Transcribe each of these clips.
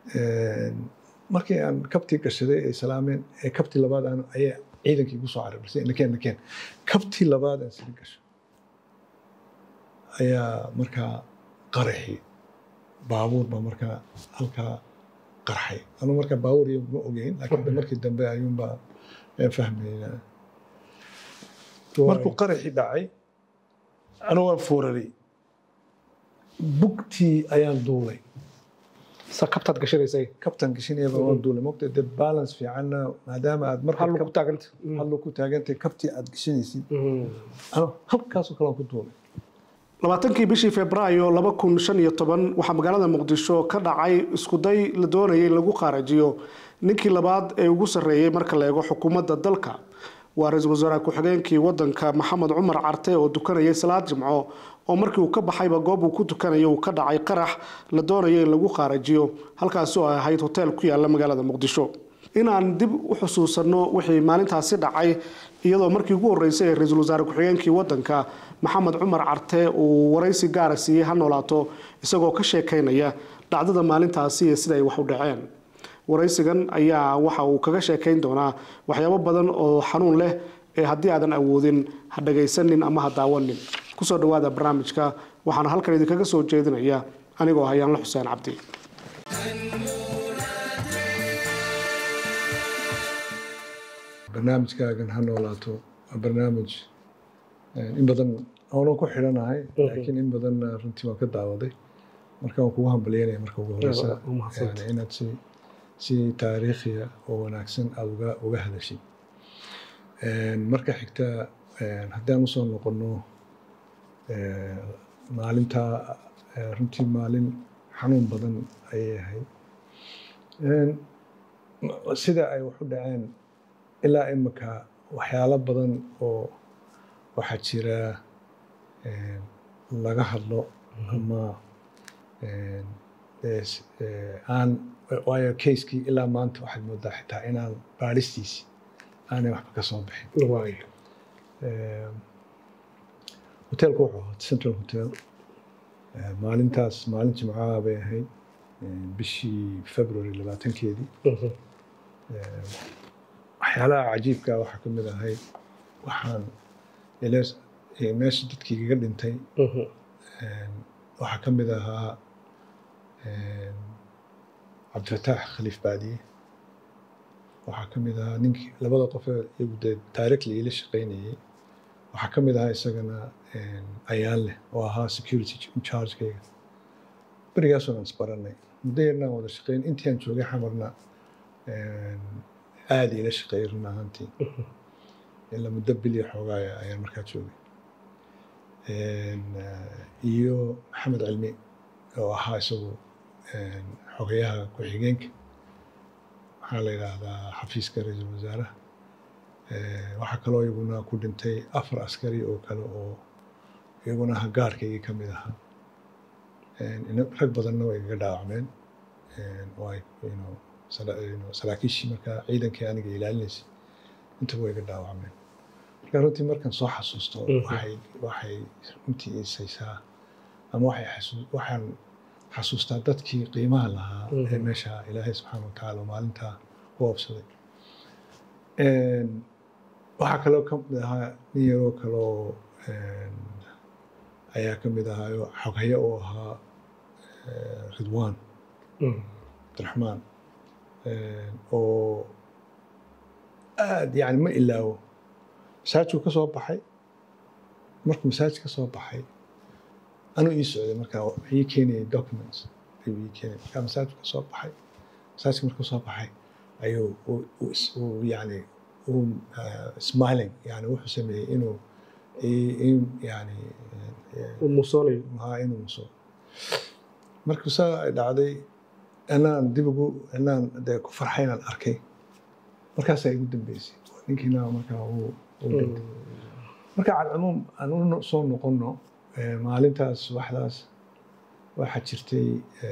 markii aan kabtii gashaday ay salaameen ee kabtii labaad aan ayaa ciidankii igu soo cararisay nakeen nakeen kabtii labaad aan sili gasho ayaa markaa qaraxi baabuur baa markaa halkaa qarxay anu markaa baabuur iyo ma ogeyn laakiin markii dambe ayuunbaa fahmayna markuu qaraxii dhacay anu waan fuuraray bugtii ayaan duulay sa kabtaad gashanaysay kabtan gashanayaba waan duulay mogta dee balance fiicanna maadaama aad marka hallu ku taaganta hadlo ku taagantay kabtii aad gashanaysid ano halkaasoo kale aan ku duulay labaatankii bishii febraayo laba kun shan iyo toban waxaa magaalada muqdisho ka dhacay iskuday la doonayay in lagu qaarajiyo ninkii labaad ee ugu sarreeyey marka la eego xukuumadda dalka waa ra-iisul wasaare ku-xigeenkii wadanka maxamed cumar carte oo dukanayay salaad jimco oo markii uu ka baxayba goob uu ku tukanayo uu ka dhacay qarax la doonayo in lagu qaarajiyo halkaasi oo ay ahayd hoteel ku yaala magaalada muqdisho inaan dib u xusuusanno wixii maalintaasi dhacay iyadoo markii ugu horreysay ee ra-iisul wasaare ku-xigeenkii wadanka maxamed cumar carte uu waraysi gaara siiyey ha noolaato isagoo ka sheekaynaya dhacdada maalintaasi iyo sida ay wax u dhaceen waraysigan ayaa waxa uu kaga sheekayn doonaa waxyaabo badan oo xanuun leh ee haddii aadan awoodin ha dhagaysanin ama ha daawanin kusoo dhawaada barnaamijka waxaana halkan idinkaga soo jeedinaya anigoo hayaanla xuseen cabdi barnaamijkaagan ha noolaato waa barnaamij in badan oonan ku xidhanahay laakiin in badan runtii waan ka daawaday marka waan kugu hambalyanaya marka ugu horeysa inaad si si taariikhiya oo wanaagsan aada uga uga hadashid marka xigta haddaan usoo noqono maalintaa runtii maalin xanuun badan ayay ahayd sida ay wax u dhaceen ilaa imika waxyaalo badan oo waxaa jira laga hadlo ama aan waayo keiskii ilaa maanta waxaad moodaa xitaa inaan baadhistiisi aanay waxba ka soo bixin hoteelku wuxuu ahaa central hotel maalintaas maalin jimcaha bay ahayd bishii february labaatankeedii waxyaalaha cajiibka waxaa ka mid ahayd waxaan meesha dadkii igaga dhintay waxaa ka mid ahaa cabdifataax khaliif baadiye waxaa ka mid ahaa ninkii labada qofee iyagu dee directly ila shaqaynayay waxaa ka mid ahaa isagana ayaan leh oo ahaa security inchargekayga berigaasoo aan isbaranay muddo yarnaan wada shaqayn intii aan joogay xamarna aada ila shaqeeyay run ahaantii ilaa muddo bilya xoogaaya ayaan markaa joogay iyo maxamed cilmi oo ahaa isagu xogayaha ku-xigeenka waxaa la yidhaahdaa xafiiska ra-iisul wasaaraha waxaa kaloo iyaguna ku dhintay afar askari oo kale oo iyaguna hagaarkaygii ka mid ahaa rag badanna way igaga dhaawacmeen oo ay saraakiishii markaa ciidankii aniga ilaalinaysay intaba way iga dhaawacmeen marka runtii markaan soo xasuusto waxay waxay runtii isaysaa ama waxay waxaan xasuustaa dadkii qiimaha lahaa ee meesha ilaahay subxaana wa tacaala maalintaa ku oobsaday waxaa kaloo ka mid ahaa nin yaroo kaloo ayaa ka mid ahaayo xoghaye oo ahaa ridwaan abdiraxmaan oo aad yani ma ilaawo masaajku ka soo baxay markuu masaaj ka soo baxay anuu ii socday markaa ii keenayay documents ayuu ii keenay markaa masaajku ka soo baxay masaajka markuu soo baxay ayuu yani smiling yani wuxuu sameeyey inuu yani musoonayo haa inuu muso markuu saa ay dhacday inaan dib ugu inaan dee ku farxay inaan arkay markaasaa igu dambeysay ninkiina markaa uu dhintay marka calcumuum aan u soo noqono maalintaas subaxdaas waxaa jirtay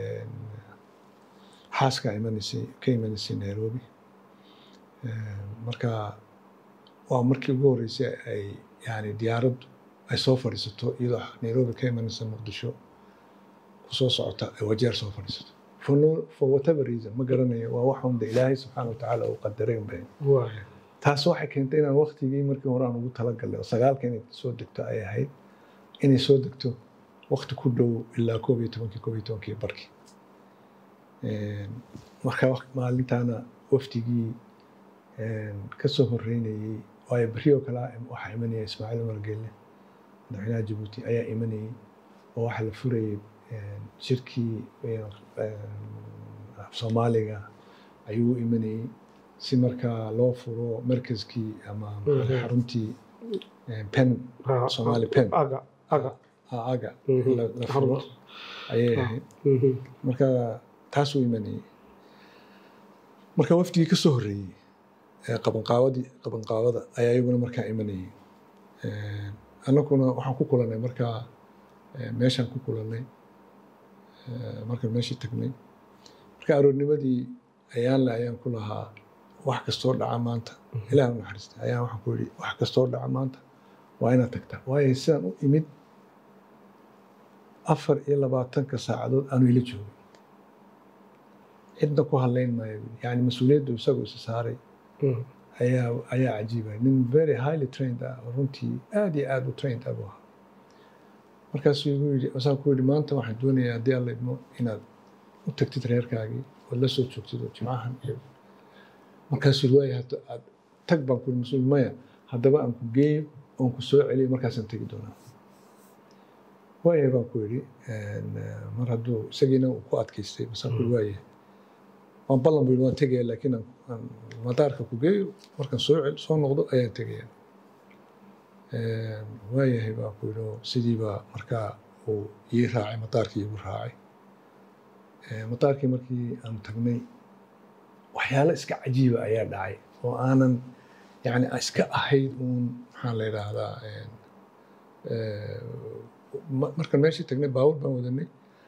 xaaska imanaysay ka imanaysay nairobi marka waa markii ugu horreysay ay yani diyaaraddu ay soo fadhiisato iyadoo nairobi ka imanaysa muqdisho kusoo socota ay wajeer soo fadhiisato for, no, for whatever reason ma garanayo waa wax unda ilaahay subxaana watacaala uu qadaray unbay waaya taas waxay keentay inaan waktigii markii hore aan ugu talagalnay oo sagaalka inay soo degto ay ahayd inay soo degto wakti ku dhow ilaa koob iyo tobankii koob iyo tobankii barkii marka waq- maalintaana wafdigii ka soo horeynayey waayo berri oo kale waxaa imanaya ismaaciil umar geelle madaxweynaha jabuuti ayaa imanayey oo waxaa la furayey shirkii af soomaaliga ayuu u imanayey si markaa loo furo markaskii ama Mhm. xaruntii pen Somali pen. aga aga aga Mhm. la la furo Xarunta. ayay Ah. ahayd Mhm. marka taasuu imanayey marka wafdigii ka soo horreeyey ee qabanqaabadii qabanqaabada ayaa iyaguna markaa imanayey annaguna waxaan ku kulannay markaa eh, meeshaan ku kulannay eh, markaan meeshii tagnay marka aroornimadii ayaanle ayaan ku lahaa wax kastoo dhaca maanta ilaah u naxariista ayaan waxaan ku yidhi wax kastoo dhaca maanta waa inaad tagtaa waayo sidaan u imid afar iyo labaatanka saacadood aanu ila joogin cidna ku hadlayn maayo buuri. yani mas-uuliyaddu isagu isa saaray Mhm. ayaa ayaa cajiibay nin very highly trained ah oo runtii aad iyo aad u trained ah buu ahaa markaasuu igu yidhi wasaan ku yidhi maanta waxaan doonayaa haddii alla idmo inaad u tagtid reerkaagii ood la soo joogtid oo jimcahan iyo markaasuu yidhi waaya hadda aad tag baan ku yidhi mas-uul maya haddaba aan ku geeyo oon ku soo celiyo markaasaan tegi doonaa waaya baan ku yidhi een, eh, mar hadduu isagiina uu ku adkaystay basaan ku yidhi waaya waan ballan buu yidhi waan tegaya laakiin aan aan madaarka ku geeyo markaan soo cel soo noqdo ayaan tegaya waayahay baan ku yidhi oo sidii baa markaa uu ii raacay madaarkii igu raacay Eh, madaarkii markii aan tagnay waxyaalo iska cajiiba ayaa dhacay oo aanan yani iska ahayd uun maxaa la yidhaahdaa een, eh, ma- markaan meeshii tagnay baabuur baan wadanay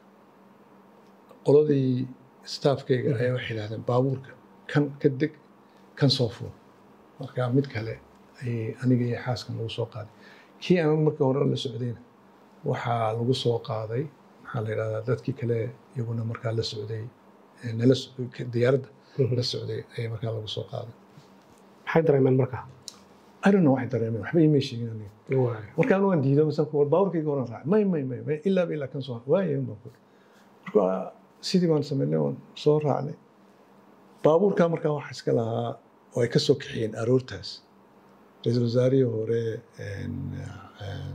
qoladii staafkayga ayaa waxay yidhahdeen baabuurka kan ka deg kan soo fuul marka mid kale ayay aniga iyo xaaskan lagu soo qaaday kii aan markii hore la socdayna waxaa lagu soo qaaday maxaa la yidhahdaa dadkii kale iyaguna markaa la socday eh, nala so- diyaaradda la socday ayaa markaa lagu soo qaaday maxay dareemeen marka I don't know waxay dareemeen waxba iimay sheegin aniga waaya markaan waan diido masaan ku war baabuurkayga horan raacay may may may may ilaa ba ilaa kan soo waaya baan ku marka sidii baan samaynay waan soo raacnay baabuurkaa markaa waxa iska lahaa oo ay ka soo kaxiyeen aroortaas ra-iisul wasaarihii hore een, een,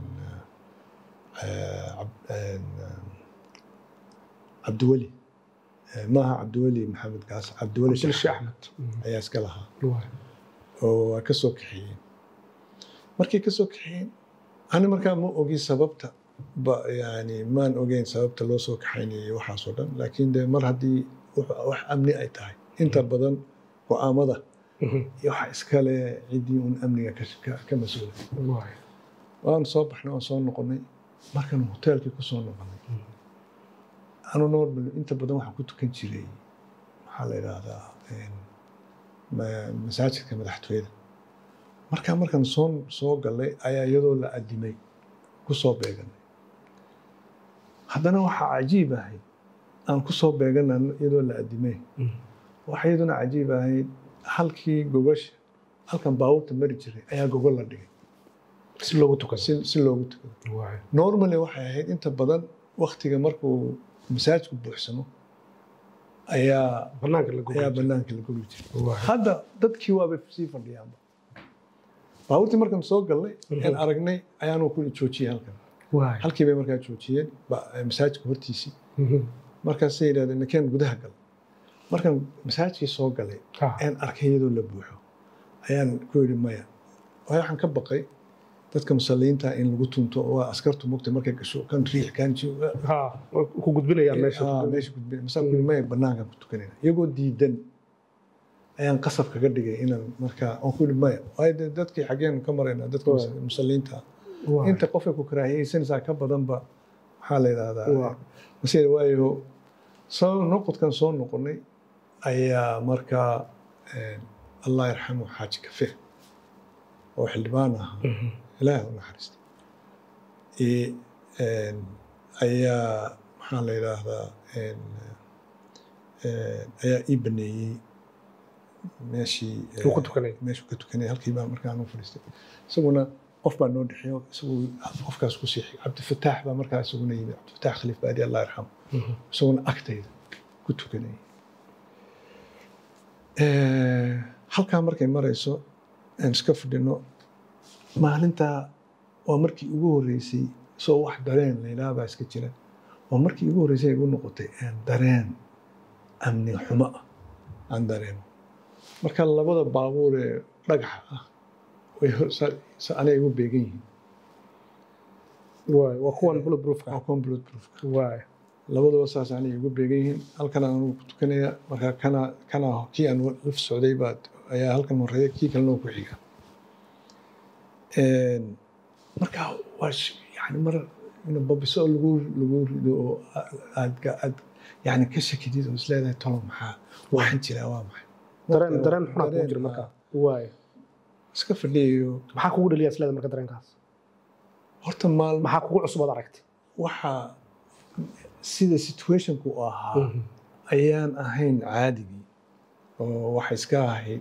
eh, Cab- een, cabdiweli Eh, maaha cabdiweli maxamed gaas cabdiweli abdul Sheekh sheekh axmed ayaa iska lahaa waaya oo waa ka soo kaxeeyeen markay ka soo kaxeeyeen ani markaa ma ogi sababta ba yani maan ogeyn sababta loo soo kaxaynayay waxaasoo dhan laakiin de mar haddii wax- wax amni ay tahay inta badan go-aamada Mhm. iyo waxa iskale ciddii un amniga ka- ka- ka mas-uula waaya waan soo baxnay waan soo noqonay markaan hoteelkii ku soo noqonay anu normal inta badan waxaan ku tukan jiray maxaa la yidhaahdaa een, ma- masaajidka madaxtooyada markaa markaan soo soo galay ayaa iyadoo la adimay ku soo beeganay haddana waxaa cajiib ahayd aan ku soo beegana iyadoo la adimay Mhm. waxaa iyaduna cajiib ahayd halkii gogasha halkan baabuurta mari jiray ayaa gogol la dhigay si loogu tukado si, si loogu tukado waaya normally waxay ahayd inta badan waktiga markuu masaajidku buuxsamo ayaa banaanka la ayaa gogol banaanka la gogi jiray waaya hadda dadkii waaba sii fadhiyaanba baabuurtii markaan soo galnay aan aragnay ayaanu ku joojiyey halkan waaya halkii bay markaa joojiyeen ba- masaajidka hortiisii Mhm. markaasay yidhahdeen nakeen gudaha gal markaan masaajidkii soo galay Ah. aan arkay iyadoo la buuxo ayaan ku yidhi maya waayo waxaan ka baqay dadka musalliyiinta in lagu tunto oo askartu mugtay markay gasho kan riix kan ji ha way ku gudbinayaan meesha Ah, meesha gudbin masaan ku yidhi maya banaankaan ku tukanayna iyagoo diidan ayaan qasab kaga dhigay inaan markaa aan ku yidhi maya waayo dee dadkii xaggeen ka maraynaa dadka mus- musalliyiinta ah Waaya. inta qofay ku karaahiyeysanaysaa ka badanba maxaa la yidhahdaa Waa. mase waayo soo noqodkan soo noqonay ayaa markaa een, allah yarxamu xaaji kafe oo xildhibaan ahaa Mhm. ilaah u naxariista I- een, ayaa maxaa la yidhaahdaa een, ayaa ii baneeyey meeshii Uu ku tukanayay. meeshuu ka tukanayay halkii baa markaan u fadhiistay isaguna qof baa noo dhexeeyo isagu qofkaas ku siixay cabdifataax baa markaa isaguna yimid cabdifataax khaliif baadi allah yarxamo isaguna agtayda ku tukanayay halkaa markay marayso aan iska fadhino maalintaa waa markii ugu horreysay soo wax dareen la yidhaha baa iska jira waa markii ugu horreysay ay igu noqotay aan dareen amni xumo ah aan dareemo marka labada baabuur ee dhagaxa ah way anay igu beegan yihiin waay waa kuwan bulletproofka waa kuwan bulletproofka waay labaduba saas anay igu beegan yihiin halkan aan ku tukanaya marka kana kana kii aan laf socday baa ayaa halkan horeeya kii kalena ku xiga marka waa yani mar babiso oo lagu lagu rido oo aad aad yani ka shakidid oo isleedahay tolo maxaa waxaan jiraa waa maxay dareen dareen xunaa kugu jira marka waay iska fadhiyayo maxaa kugu dhaliya isleeda marka dareenkaas horta maalmo maxaa kugu cusub ad aragtay waxa sida situationku u ahaa ayaan ahayn caadigii oo waxa iska ahayd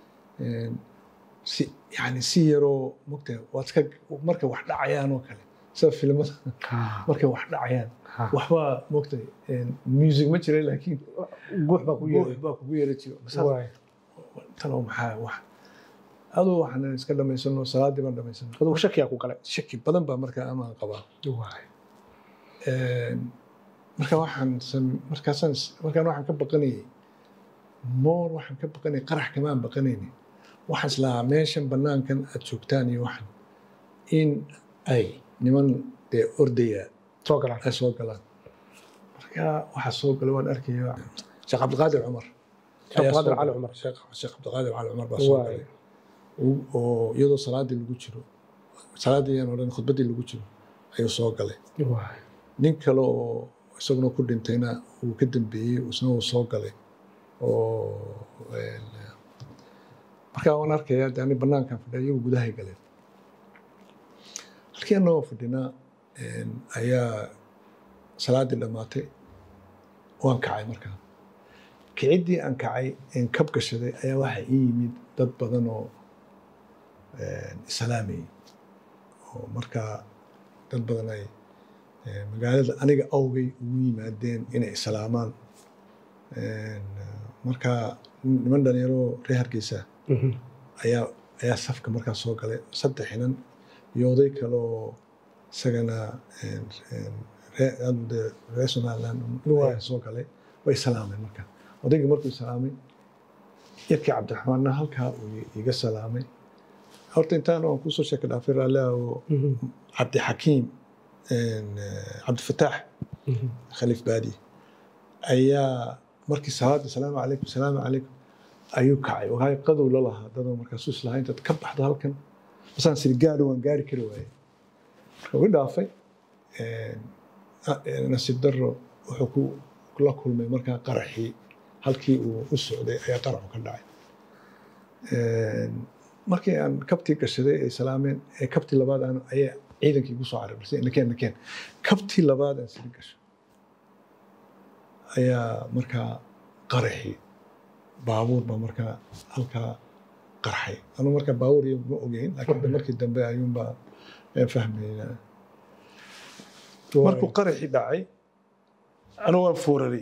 si yani si yaroo mogta waad iska markay wax dhacayaan oo kale sida filimada markay wax dhacayaan waxbaa mogta music ma jira laakiin guux baa ku guux yeeray baa kugu yeera jiro waay tanoo maxaa wax adoo waxaan iska dhamaysano salaadii baan dhamaysano adugu shakiyaa ku galay shaki badan baa markaa amaan qabaa waay marka waxaan sam- markaasaan is- markaan waxaan ka baqanayay moor waxaan ka baqanayay qarax kamaan baqanaynin waxaan islahaa meeshan banaankan aad joogtaan iyo waxan in ay niman dee ordaya soo galaan ay soo galaan marka waxaa soo galay waan arkaya sheekh cabdiqaadir cumar Sheekh ayaa soo Cabdiqaadir Cali galay. Cumar. sheekh sheekh cabdiqaadir cali cumar baa soo Waay. galay oo- oo iyadoo salaadii lagu jiro salaadii ayaan odhan khudbaddii lagu jiro ayuu soo galay waay nin kale oo isaguna ku dhintayna uu ka dambeeyey isna uu soo galay oo een, markaa waan arkayaa de ani banaankan fadhiya iyagu gudahay galeen halkii annagoo fadhinaa een, ayaa salaadii dhammaatay waan kacay markaa kiciddii aan kacay een kab gashaday ayaa waxaa ii yimid dad badan oo een, islaamayay oo markaa dad badan ay ee, magaalada aniga awgay ugu yimaadeen inay islaamaan Een, marka niman dhalinyaro reer hargeysa ayaa ayaa safka markaa soo galay saddex inan iyo oday kale oo isagana een, een, ree- aad dee reer somaliland ayaa soo galay way salaameen marka odaygii markuu salaamay yarkii cabdiraxmaanna halkaa uu iga salaamay horta intaan aan kusoo sheeka dhaafay raalli ah oo cabdixakiim een, eh, cabdifataax khaliif baadi ayaa markii salaada salaamu calaykum salaamu calaykum ayuu kacay waay qadow la lahaa dadoo markaasuu islahaa intaad ka baxdo halkan basaan siri gaadho waan gaari kari waaye marka ugu dhaafay een, a- een, nasiib darro wuxuu ku la kulmay markaa qaraxii halkii uu u socday ayaa qaraxu ka dhacay Een, markii aan kabtii gashaday ay salaameen ee kabtii labaad aan ayaa ciidankii igu soo cararisay nakeen nakeen kabtii labaad aan siri gasho ayaa markaa qaraxii baabuur baa markaa halkaa qarxay anu markaa baabuur iyo ma ogeyn laakiin de markii dambe ayuunbaa aan fahmaynaa markuu qaraxii dhacay anu waan fooraray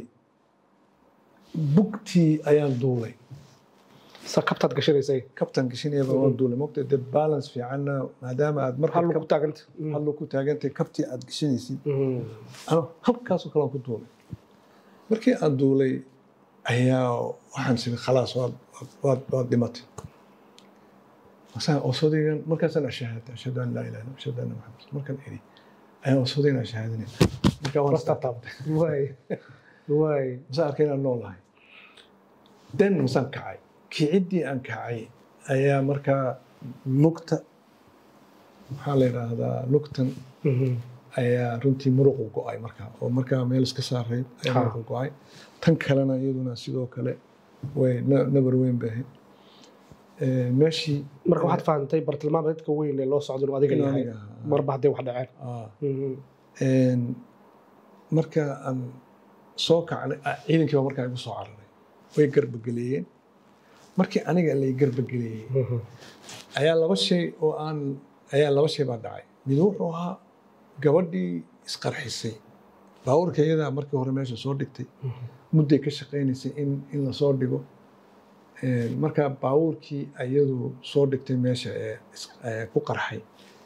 bugtii ayaan duulay sa kabtaad gashanaysay kabtan gashinayaba waan duulay mogta de balance fiicanna maadaama aad marka hal ku taaganta hadlo ku taagantay kabtii aad gashanaysid ano halkaasoo kale aan ku duulay markii aan duulay ayaa waxaan siri khalaas waad waad waad dhimatay masaan osodaygan markaasaan ashahaaday ashhadu an laa ilaha illa ashhadu anna maxamed markaan iri ayaan osodayna ashahaadanay markaa waan istaabtay waay waay masaan arkay inaan noolahay den masaan kacay kiciddii aan kacay ayaa markaa lugta maxaa la yidhaahdaa lugtan ayaa runtii muruqu go-ay markaa oo markaa meel iska saarayd ayaa Ha. muruqu go-ay tan kalena iyaduna sidoo kale way na- nabar weyn bay ahayd Ee, meeshii marka waxaad fahantay bartilmaameedka weyn ee loo socdo inuu adiga Inuu yahay aniga ahaa. marba hadday wax dhaceen ah, een, marka aan soo kacnay ah, ciidankii baa markaa igu soo cararay way garbageleeyeen markii aniga lay garbageleeyey ayaa laba shay oo aan ayaa laba shay baa dhacay mid wuxuu ahaa gabadhii isqarxisay baabuurka iyadaa markii hore meesha soo dhigtay mudday ka shaqaynaysay in in lasoo dhigo Een, markaa baabuurkii iyadu soo dhigtay meesha ee is- ee ku qarxay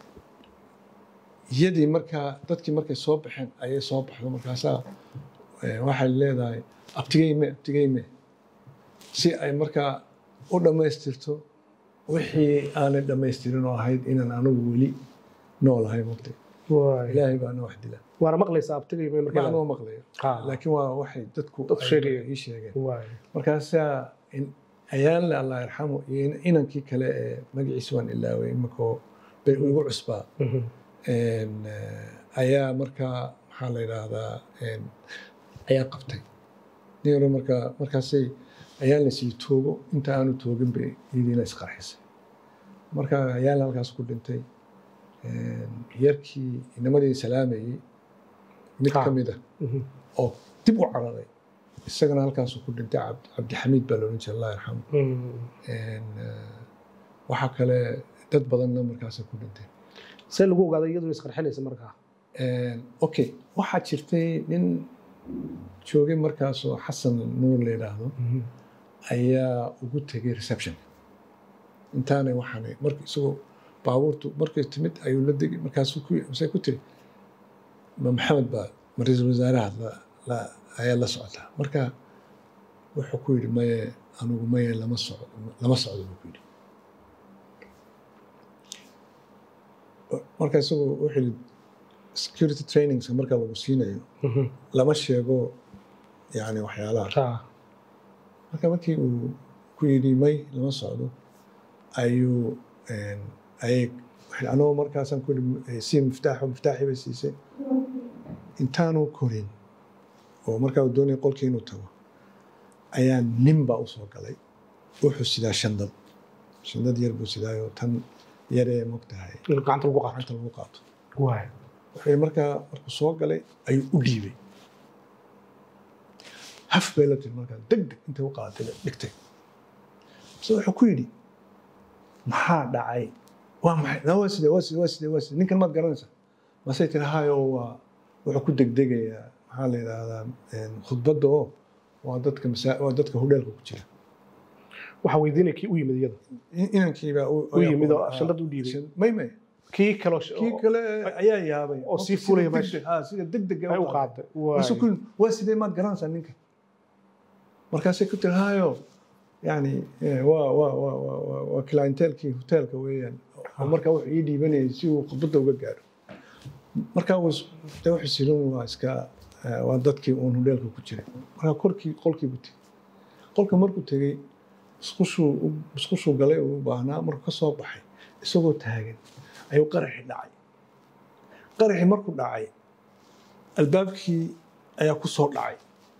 iyadii markaa dadkii markay soo baxeen ayay soo baxdo markaasaa ee, waxay leedahay abtigeyme abtigeyme si ay markaa u dhammaystirto wixii aanay dhammaystirin oo ahayd inaan anigu weli noolahay mugtay waay ilaahay baana wax dila waana maqlaysaa abtigay bay ma markaa anoo maqlayo Ha. laakiin waa waxay dadku Dadku ay sheegayeen. ii sheegeen waay markaasaa in- ayaanle allah yarxamu iyo in- inankii kale ee magaciisa waan ilaaway imakoo bay igu cusbaa Een, eh, ayaa markaa maxaa la yidhaahdaa een, ayaa qabtay niyaro markaa markaasay ayaan la sii toogo inta aanu toogin bay iyadiina isqarxisay marka ayaan halkaas ku dhintay Een, yarkii inamadii salaamayey mid Ha. ka mid ah oo dib u cararay isagana halkaasuu ku dhintay Cabd- cabdixamiid baa loodhan jiray allah yarxamu Een, eh, waxaa kale dad badanna markaasay ku dhinteen see lagu ogaaday iyadoo isqarxinaysa markaa Een, okay waxaa jirtay nin joogay markaasoo xasan nuur la yidhaahdo ayaa ugu tegay reception intaanay waxaanay marka isagoo baabuurtu markay timid ayuu la degay markaasuu ku masay ku tiri ma maxamed baa ma ra-iisul wasaaraha la- la- ayaa la socotaa marka wuxuu ku yidhi maye anugu maye lama socdo lama socdo buu ku yidhi marka isagu wuxuu yidhi security trainingska marka lagu siinayo lama sheego yani waxyaalaha Ha. marka markii uu ku yidhi may lama socdo ayuu een, ayay waxay- anoo markaasaan ku yidhi sii miftaaxo miftaaxii bay siisay intaanu korin oo markaa uu doonaya qolkii inuu tago ayaa nin baa usoo galay wuxuu sidaa shandad shandad yar buu sidaayoo tan yaree mogtahay in gacanta lagu qaato gacanta lagu qaato waay wuxuu yidhi markaa markuu soo galay ayuu u dhiibay haf bay la tiri markaa deg deg intay u qaadatay bay dhigtay base wuxuu ku yidhi maxaa dhacay waa maxay "Na, waa sidee waa sidee waa sidee waa sidee ninkan maad garanaysaa masay tiri hayo waa wuxuu ku degdegayaa maxaa la yidhaahdaa een, khudbadda oo waa dadka masaa waa dadka hudheelka ku jira waxaa weydiinaya kii u yimid iyada In- inankiibaa U yimid oo shandad u dhiibay. may may kii kaloo kii kale ayaa yaabay oo sii fulaya meesha. Ah, sida degdeg ay u qaaday waay Markaasuu ku yidhi, waa sidee maad garanaysaa ninka markaasay ku tiri hayo yani eh, waa waa waa waa waa waa clientelkii hoteelka weeyaan oo markaa wuxuu ii dhiibanayay si uu khudbadda uga gaaro markaa uu is- dee wuxuu sirin waa iska eh, waa dadkii uun hoteelka ku jiray markaa korkii qolkii buu tegey qolka markuu tegey musqushuu u- musqushuu galay uu u baahnaa markuu ka soo baxay isagoo taagan ayuu qaraxi dhacay qaraxi markuu dhacay albaabkii ayaa ku soo dhacay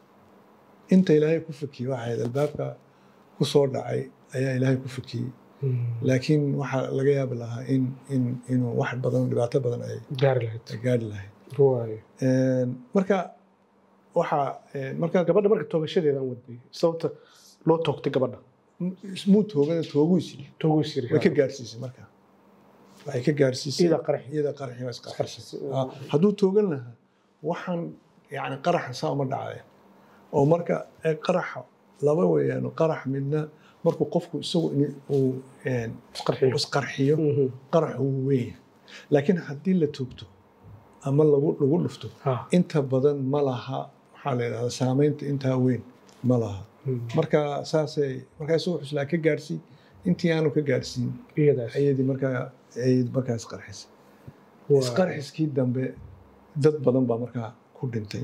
inta ilaahay ku fakiyey waxay ahayd albaabka ku soo dhacay ayaa ilaahay ku fakiyey laakiin waxaa laga yaabi lahaa in in inuu wax badan dhibaato badan ay gaari lahayd ay gaadhi lahayd waay Een, marka waxaa een, marka gabadha marka toogashadeedan wadnay sababta loo toogtay gabadha muu toogana tooguu isiri tooguu siri way ka gaarsiisay marka waxay ka gaarsiisay iyada qaraxi iyada qaraxi waa isqarxisay Isqarxisay. Ah, hadduu toogan lahaa waxaan yani qaraxa saa uma dhacdeen oo marka ee qaraxa laba weeyaan qarax midna markuu qofku isagu in uu een, isqarxiyo isqarxiyo Mhm. qaraxu wuu weyn laakiin haddii la toogto ama lagu lagu dhufto Ha. inta badan ma laha maxaa la yidhahdaa saamaynta intaa weyn ma laha Mhm. marka saasay markaa isagu xuslaa ka gaarsiin intii aanu ka gaarsiin iyadaas ayadii markaa ayad markaa isqarxisay Waay. isqarxiskii dambe dad badan baa markaa ku dhintay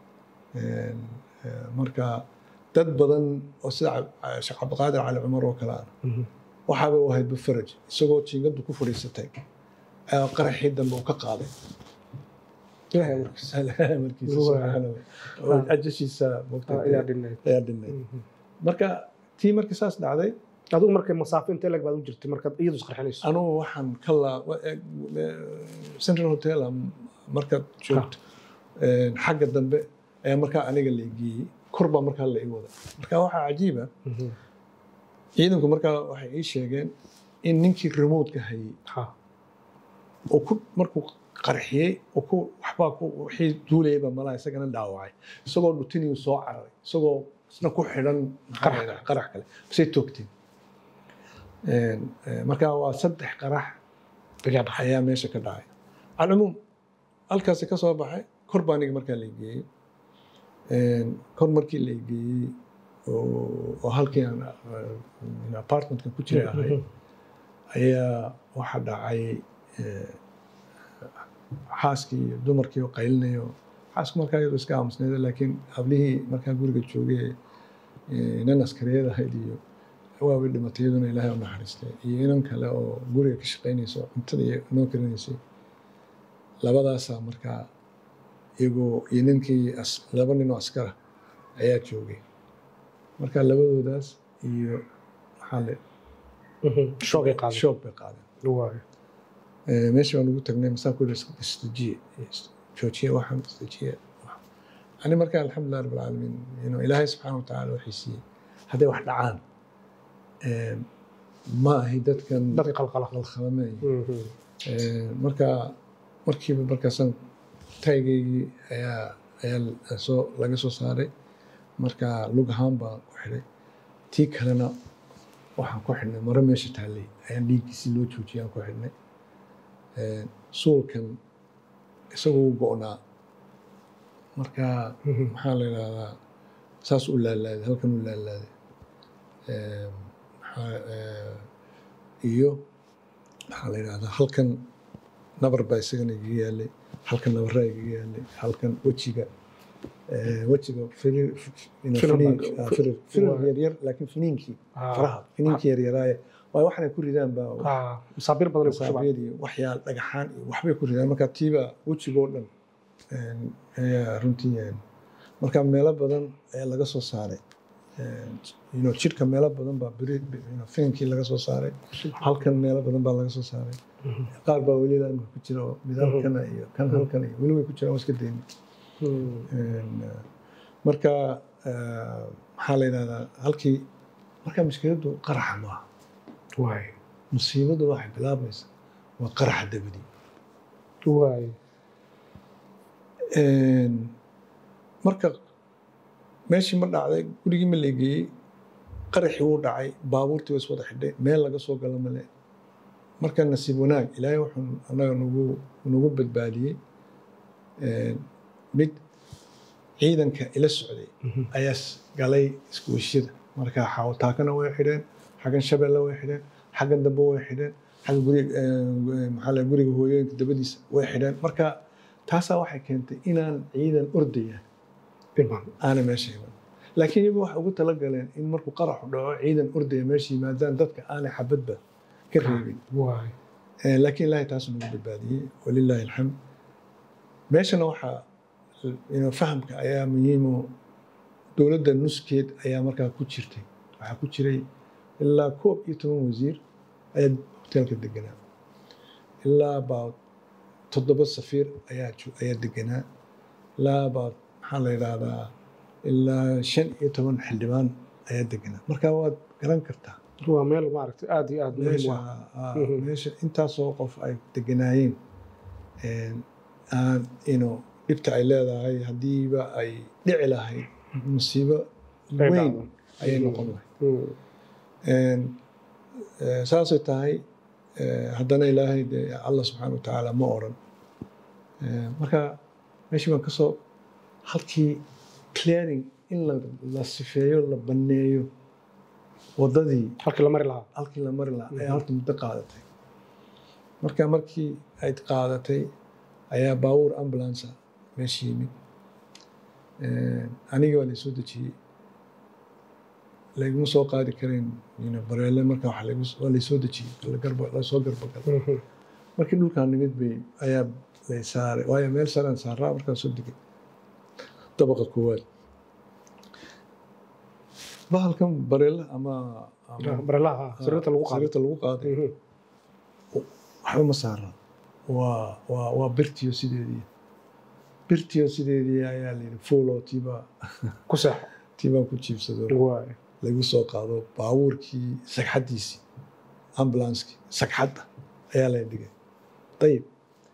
Een, eh, marka dad badan oo sida Cab- sheekh cabdiqaadir cali cumar oo kale ah Mhm. waxaaba u ahayd bufaraj isagoo jiingadu ku fadhiisatay ayaa qaraxii dambe uu ka qaaday ilaahay amarkiisa Ilaahay markiisa Waa. subxaanahu wa- oo ajashiisa moogtay Ah, ayaa dhinayd ayaa dhinay marka tii markii saas dhacday adigu markay masaafo intee lag baad u jirtay markaad iyadu isqarxinayso anugu waxaan ka laa wa- eh, eh, central hotel am markaad joogto een, xagga dambe ayaa markaa aniga la geeyey kor baa markaa la ii wada marka waxaa cajiiba ciidanku markaa waxay ii sheegeen in ninkii remote-ka hayay ha oo ku markuu qarxiyey oo ku waxbaa ku wixii duulayayba malaha isagana dhaawacay isagoo dhutiniyu soo cararay isagoo isna ku xidhan maxaa la yidhaha, qarax kale basay toogteen Een, ee, marka waa saddex qarax ayaa dhacay ayaa meesha ka dhacay alcumuum halkaasi ka soo baxay kor baa aniga markaa la geeyey Een, kor markii la geeyey oo oo halkii aan uh, apartmentka ku jiray ahayd ayaa waxa dhacay eh, xaaskii iyo dumarkii oo qaylinayo xaasku markaa iyadoo iska aamusneeda laakiin hablihii markaa guriga joogay eh, inan askariyad ahayd iyo waabay dhimatay iyaduna ilaahay u naxariistay iyo inan kale oo guriga ka shaqaynaysa oo cuntada iyo noo karinaysay labadaasaa markaa iyagoo iyo ninkii as- laba nin oo askara ayaa joogay marka labadoodaas iyo maxaa le shoogay qaaday shoog bay qaadeen waayo Eh, meeshii baan ugu tagnay masaan ku yidhi istajiye joojiye waxaan istajiye ani marka alxamdulilah rabbil caalamiin you know, ilaahay subxaana wa tacaala waxay siiyey hadday wax dhacaan eh, ma ahi dadkan dadka qalqala qalqalamay marka markiiba markaasaan taygaygii ayaa ayaa soo laga soo saaray marka lug ahaan baan ku xidhay tii kalena waxaan ku xidhnay maro meesha taallay ayaan dhiiggiisii loo joojiyay aan ku xidhnay Een, suulkan isagoo u go'naa marka maxaa la yidhahdaa saas u laalaaday halkan u laalaaday Een, maxaa, ee, iyo maxaa la yidhahdaa halkan nabar baa isagana igaga yaalay halkan nabaraa igaga yaalay halkan wejiga ee, wejiga firir you know, Firir finiin- baa- ah, firir firir waa- yaryar laakiin finiinkii Ah. faraha finiinkii yaryaraaye waayo waxanay ku ridaan baa Ah, masaabiir badan ay ku shubaan masaabiir iyo waxyaal dhagaxaan iyo waxbay ku ridaan marka tiiba wejigoo dhan een, ayaa runtii een, marka meelo badan ayaa laga soo saaray Een, you know, jidhka meelo badan baa beri you know, fininkii laga soo saaray halkan meelo badan baa laga soo saaray qaar baa weli laamka ku jira oo mid halkana iyo kan halkan iyo weli way ku jiraan waa iska dayni Hmm. Een, eh, marka eh, maxaa la yidhahdaa halkii marka mushkiladdu qaraxa maaha waayo musiibadu waxay bilaabmaysaa waa qaraxa dabadii waayo Een, marka meeshii ma dhacday gurigii ma leegeeyey qaraxii wuu dhacay baabuurtii way is wada xidhay meel laga soo galo male marka nasiib wanaag ilaahay wuxuu annaga nagu nagu badbaadiyey Een, mid ciidanka ila socday ayaa s- galay iskuushada marka xawataakana way xidheen xaggan shabeelle way xidheen xaggan dambe way xidheen xagga guriga eh, maxaa la guriga hooyooyinka dabadiisa way xidheen marka taasaa waxay keentay inaan ciidan ordaya dhiman aana meesha iman laakiin iyagu waxay ugu talagaleen in markuu qaraxu dhaco ciidan ordaya meesha yimaadaan dadka aanay xabadba ka reebin waayo Eh, laakiin ilaahay taas nagu badbaadiyey walilaahi alxamd meeshana waxaa you know, fahamka ayaa muhiimo dowladda nuskeed ayaa markaa ku jirtay waxaa ku jiray ilaa koob iyo toban wasiir ayaa hoteelka deganaa ilaa about toddoba safiir ayaa jo- ayaa deganaa ilaa about maxaa la yidhaahdaa ilaa shan iyo toban xildhibaan ayaa deganaa marka waad garan kartaa waa meel maaragtay aad iyo aad muhiim u meesha ah ah, Mhm. meesha intaasoo qof ay deganaayeen een, aan ino dhibta ay leedahay haddiiba ay dhici lahayd musiibo Ay weyn dhacdo. ayay Mhm. noqon lahayd Hmm. Een, eh, saasay tahay eh, haddana ilaahay dee allah subxaana wa tacaala ma odhan Eh, marka meeshii baan kasoo halkii clearing in la, la sifeeyo la banneeyo waddadii halkii la mari lahaa halkii la mari lahaa ayaa horta muddo qaadatay marka markii ay qaadatay ayaa baabuur ambulance meesha yimid aniga waa laysoo dejiyey layguma soo qaadi karayn you know, bareele marka waxa laygu- waa laysoo dejiyey la garba- lasoo garbagalay Mhm. markii dhulkaan nimid bay ayaa lay saaray waayo meel saraan saaraa markaan soo degay dabaqa koowaad bahalkan bareela ama ama barelaha sariirta lagu qaaday sariirta lagu qaaday Mhm. waxba ma saara waa waa waa birtiyo sideedii birtiyo sideedii ayaa layidhi fuulo tiibaa ku seexo tiibaan ku jiibsado waay lagu soo qaado baabuurkii sagxaddiisii ambulanskii sagxadda ayaa la dhigay ayib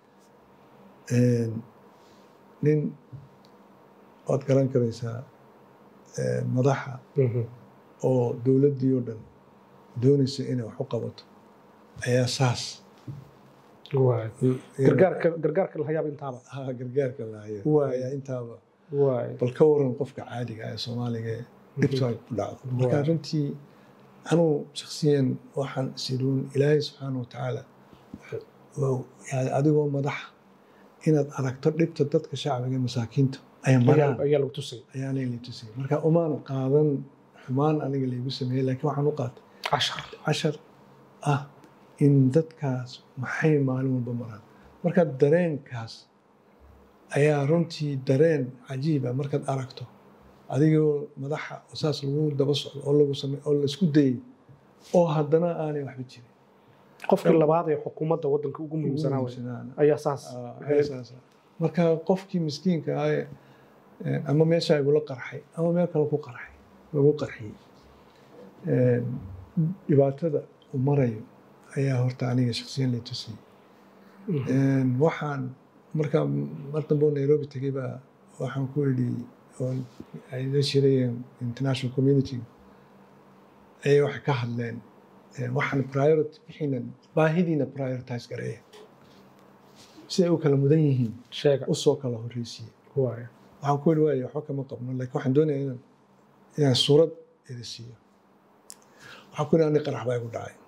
nin waad garan karaysaa madaxa oo dowladdii oo dhan doonaysa inay wax u qabato ayaa saas waay gargaarka gargaarka la hayaaba intaaba ha gargaarka lahayo Waay. ayaa intaaba waay bal ka waran qofka caadiga ah ee soomaaliga ee dhibtu ay ku dhacdo marka Waay. runtii anuu shaksiyan waxaan isiruun ilaahay subxaana watacaala waa- yani adigoo madaxa inaad aragto dhibta dadka shacbiga ee masaakiinta ay maraan ayaa ayaa lagu tusay ayaanay la tusay marka umaan qaadan xumaan aniga laygu sameeyey laakiin waxaan u qaatay cashar cashar ah in dadkaas maxay maalin walba maraan marka dareenkaas ayaa runtii dareen cajiiba markaad aragto adigoo madaxa oo saas lagu daba socdo oo lagu same oo laisku dayay oo haddana aanay waxba jirin qofkii labaad ee xukuumadda waddanka ugu muhiimsanaa wey Muhiimsanaana. ayaa saas Ah, ayaa saas ah. marka qofkii miskiinka ah ee, eh, ama meesha igula qarxay ama meel kale ku qarxay lagu qarxiyey Eh, dhibaatada uu marayo ayaa horta aniga shaksiyan lay tusiyey Eh, waxaan marka mar dambe oo nairobi tegey baa waxaan ku idhi oo ay la shirayeen international community ayay waxay ka hadleen eh, waxaan priority bixinan baahidiina prioritize gareeya si ay u kala mudan yihiin sheega usoo kala horreysiiye waay waxaan ku idhi waayo waxba kama qabno laakiin waxaan doonayaa inaan inaan suurad idi siiyo waxaan ku idhi ani qarax baa igu dhacay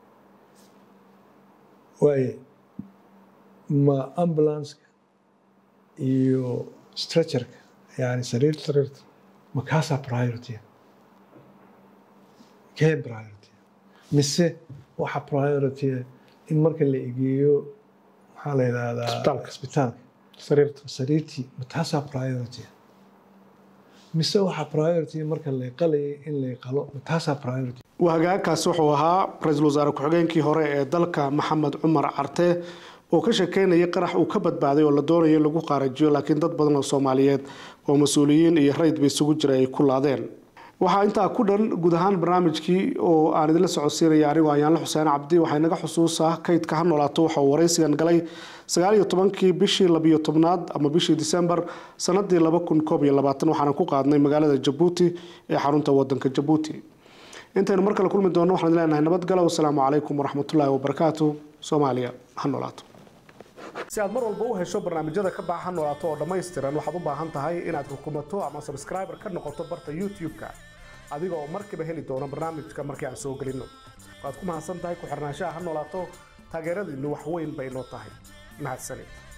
waaye ma ambulanska iyo stretcherka yani sariirta sariirta ma kaasaa priority kee priority mise waxa priority in marka la egeeyo maxaa la yidhahdaa Isbitaalka. isbitaalka sariirta sariirtii ma taasaa priority mise waxa priority marka la qalayay in la qalo ma taasaa priority hagaagkaasi wuxuu ahaa ra-iisul wasaare ku-xigeenkii hore ee dalka maxamed cumar carte oo ka sheekeynayay qarax uu ka badbaaday oo la doonaya in lagu qaarajiyo laakiin dad badan oo soomaaliyeed oo mas-uuliyiin iyo raydba isugu jira ay ku laadeen waxaa intaa ku dhan guud ahaan barnaamijkii oo aan idinla socodsiinaya anigoo ayaanla xuseen cabdi waxaa inaga xusuusa kaydka ha noolaato waxa uu waraysigan galay sagaal iyo tobankii bishii labiyo tobnaad ama bishii disembar sanadii laba kun koob iyo labaatan waxaana ku qaadnay magaalada jabuuti ee xarunta wadanka jabuuti intaynu mar kale kulmi doonno waxaan idin leenahay nabadgalo wasalaamu calaykum waraxmatullaahi wabarakaatu soomaaliya ha noolaato si aad mar walba u hesho barnaamijyada ka baxa ha noolaato oo dhammaystiran waxaad u baahan tahay inaad rukumato ama subscriber ka noqoto barta youtube-ka adiga oo markiiba heli doono barnaamijka markii aan soo gelinno waad ku mahadsan tahay ku xirnaanshaha ha noolaato taageeradiinnu wax weyn bay noo tahay mahadsanid